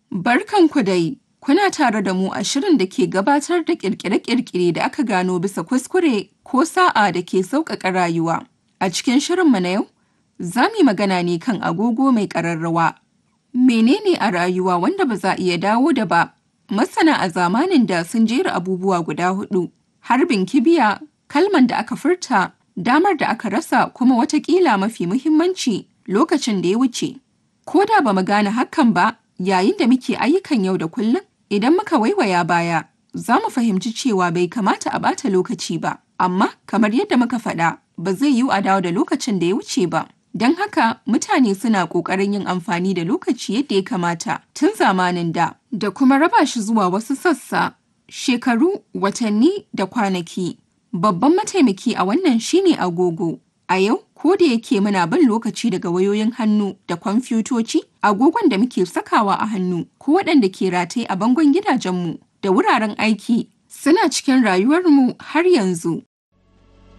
Barkanku dai, kuna tare da mu a shirin da ke gabatar da ƙirƙire-ƙirƙire da aka gano bisa kuskure ko sa'a da ke sauƙaƙa rayuwa. A cikin shirinmu na yau, za mu yi magana ne kan agogo mai ƙararrawa. Menene a rayuwa wanda ba za a iya dawo da ba? Masana a zamanin da sun jera abubuwa guda huɗu: harbin kibiya, kalman da aka furta, damar da aka rasa kuma wataƙila mafi muhimmanci lokacin da ya wuce. Ko da ba mu gane hakan ba, yayin da muke ayyukan yau da kullum, idan muka waiwaya baya, za mu fahimci cewa bai kamata a ɓata lokaci ba. Amma kamar yadda muka faɗa, ba zai yiwu a dawo da lokacin da ya wuce ba. Don haka mutane suna ƙoƙarin yin amfani da lokaci yadda ya kamata tun zamanin da, da kuma raba shi zuwa wasu sassa, shekaru, watanni da kwanaki. Babban mataimaki a wannan shine agogo. A yau, ko da yake muna bin lokaci daga wayoyin hannu da kwamfutoci, agogon da muke sakawa a hannu ko waɗanda ke rataye a bangon gidajenmu da wuraren aiki suna cikin rayuwarmu har yanzu.